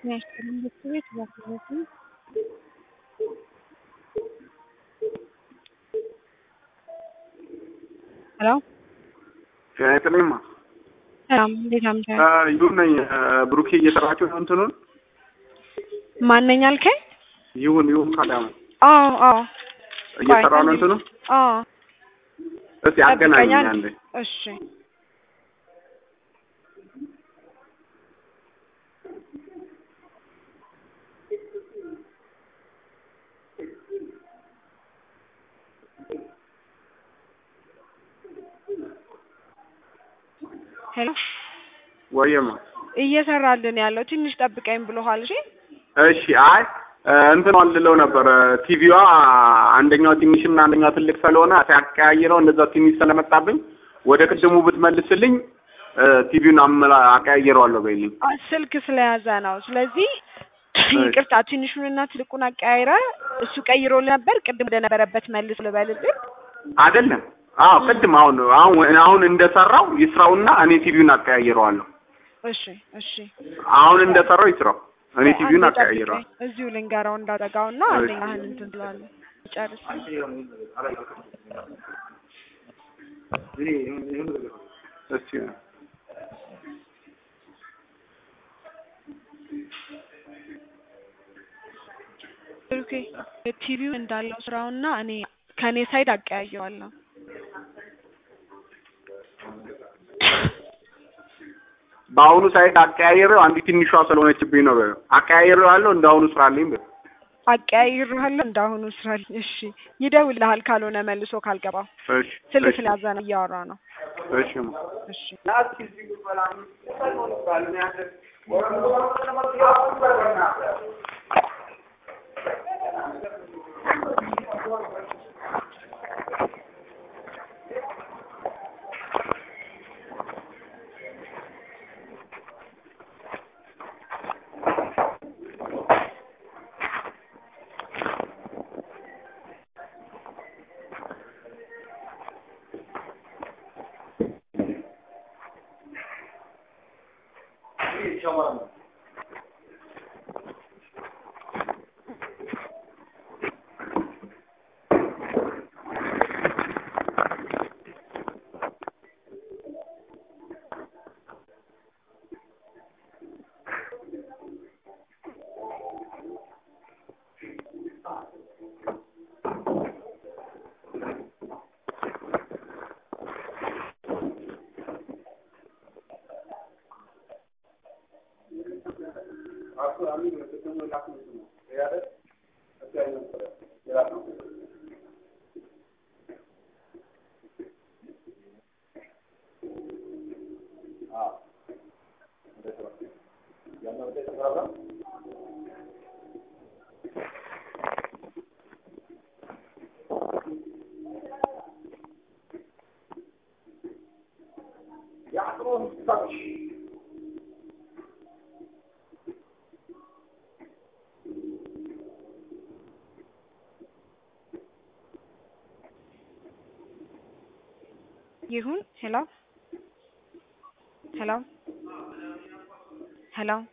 የሚያስጠላኝ ቤት ባለቤቴ ሄሎ ጤና ይስጥልኝማ። ሰላም እንዴት አምሻል? ይሁን ነኝ። ብሩኬ እየሰራችሁ ነው እንትኑን? ማነኝ አልከኝ? ይሁን ይሁን ካዳሙ አዎ አዎ እየሰራ ነው እንትኑ? አዎ እስቲ አገናኝ ጠብቀኛል። አንዴ። እሺ ሄሎ ወየማ እየሰራልን ያለው ትንሽ ጠብቀኝ ብሎሃል። እሺ እሺ። አይ እንትን ልለው ነበር ቲቪዋ አንደኛው ትንሽና አንደኛው ትልቅ ስለሆነ ሲያቀያይረው እንደዛ ትንሽ ስለመጣብኝ ወደ ቅድሙ ብትመልስልኝ ቲቪውን አመላ አቀያይረዋለሁ በይልኝ። አ- ስልክ ስለያዘ ነው። ስለዚህ ይቅርታ ትንሹንና ትልቁን አቀያይረ እሱ ቀይሮ ነበር። ቅድም ወደ ነበረበት መልስ ልበልልህ። አይደለም። አዎ ቅድም አሁን አሁን አሁን እንደሰራው ይስራውና እኔ ቲቪውን አቀያይረዋለሁ። እሺ እሺ አሁን እንደሰራው ይስራው፣ እኔ ቲቪውን አንዴ ጠብቀኝ። አቀያይረዋለሁ። እዚሁ ልንገራው እንዳጠጋውና እሺ። አንደኛህን እንትን ትለዋለህ። ጨርስ። እስቲ ኦኬ ቲቪው እንዳለው ስራውና እኔ ከኔ ሳይድ አቀያየዋለሁ። በአሁኑ ሳይት አቀያይሬው አንዲ ትንሿ ስለሆነችብኝ ነው። በይው አቀያይሬው ያለው እንዳሁኑ ስራልኝ በይው። አቀያይርሃለሁ እንዳሁኑ ስራል። እሺ ይደውልሃል፣ ካልሆነ መልሶ ካልገባው እሺ ስልክ እሺ፣ ስለያዘ ነው እያወራ ነው። እሺ ማ እሺ ይሁን። ሄሎ ሄሎ ሄሎ